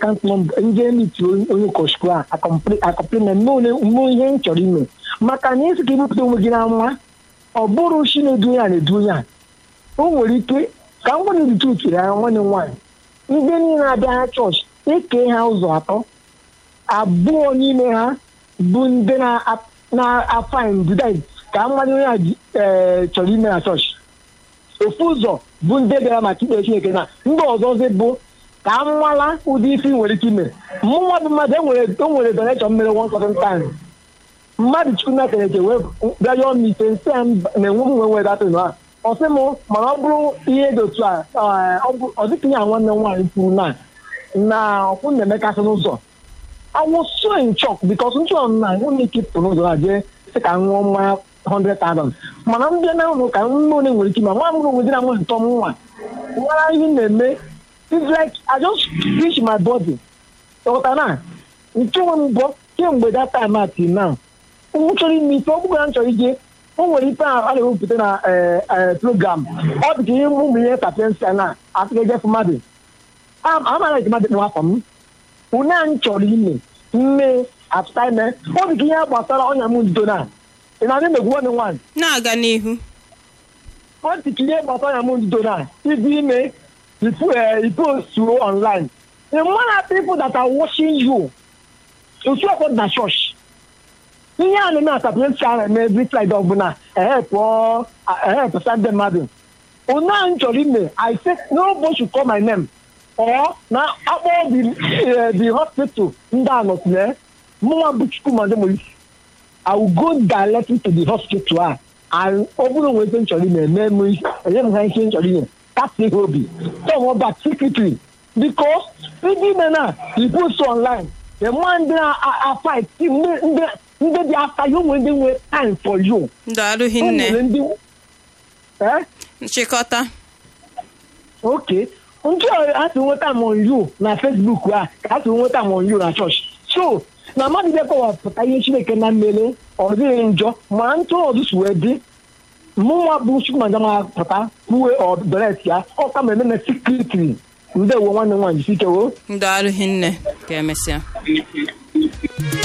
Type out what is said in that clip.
akaụntụ nọmba ndị emiti onye ụkọchukwu a akọpliment mee ihe m chọrọ ime maka na esi ka ibupụta onwe gị na nwa ọ bụrụ chi na-edu ya na-edu ya o nwere ike ka m gwara irite ya nwanne m nwaanyị ndị niile abịa ha chọọchị eke ha ụzọ atọ abụọ n'ime ha bụ ndị na-afain dudai ka mmadụ onye a chọrọ ime na chọọchị ofu ụzọ bụ ndị bịara maka ikpe chineke na ndị ọzọzi bụ ka m nwala ụdị isi nwere ike ime mụnwa bụ mmadụ o nwere donation mere one certain time mmadụ chukwu na keneke wee bịa yọọ m ite nsị a na-enwe m nwe nwere datịn a ọ sị m mana ọ bụrụ ihe dị otu a ọ dịka ya nwanne m nwaanyị kwuru na na ọkwụ na-emekasị n'ụzọ I was so in shock because ndị ọnụ na nwunye ike pụrụ n'ụzọ na jee sị ka m ṅụọ mmanya 100,000 mana m bịa na ụlọ ka nne onye nwere ike ma nwa mụrụ onwe dị na nwe ntọ m nwa nwara ihe na-eme it's like I just reach my body ọghọta na nke nwe m bụ kemgbe that time at now m chọrọ ime ike ọ bụghị na m chọrọ ije o nwere ife a na-ewepụta na program ọ dị ka ihe ụmụ ihe sapiensia na atụgejefu mmadụ amara eji mmadụ kpụ afọ m une anyị chọrọ ime mme atụta ime ọ dị ka ihe gbasara ọnya m ndo na ị na-adị megwu nwanne nwaanyị na-aga n'ihu ọ dị ka ihe gbasara ọnya m ndo na ibi ime ipostuo online the more people that are watching you otu ọkpọ na chọọchị ihe a na-eme asapụresi a na-eme every Friday ọbụla ehepụta ndị mmadụ one anyị chọrọ ime i say nobody should call my name or na akpọ the hospital ndị a nọtụle mụnwa bụ chukwumademolisi i will go directly to the hospital a and ọ bụrụ onwe ebe m chọrọ ime eme m enye m ha ihe m chọrọ ime kasị ihe obi tọọ back secretly because ndị ime na ipost online enwe ndị na-afight ndị dị after you nwere ndị nwere time for you. Ndị arụghị nne. Nchịkọta. ok ndị a tụ nweta m on you na Facebook a ka a tụ nweta m on you na chọọchị so na mmadụ bịa kọwapụta ihe Chineke na mmele ọ dịghị njọ ma ntụ ọdụsụ wee dị mụnwa bụ chukwumajama pụta kwuwe ọdọret ya ọ ka ma ememe sikritiri ndewo nwanne nwaanyị sike o ndị arụghị nne ka emesịa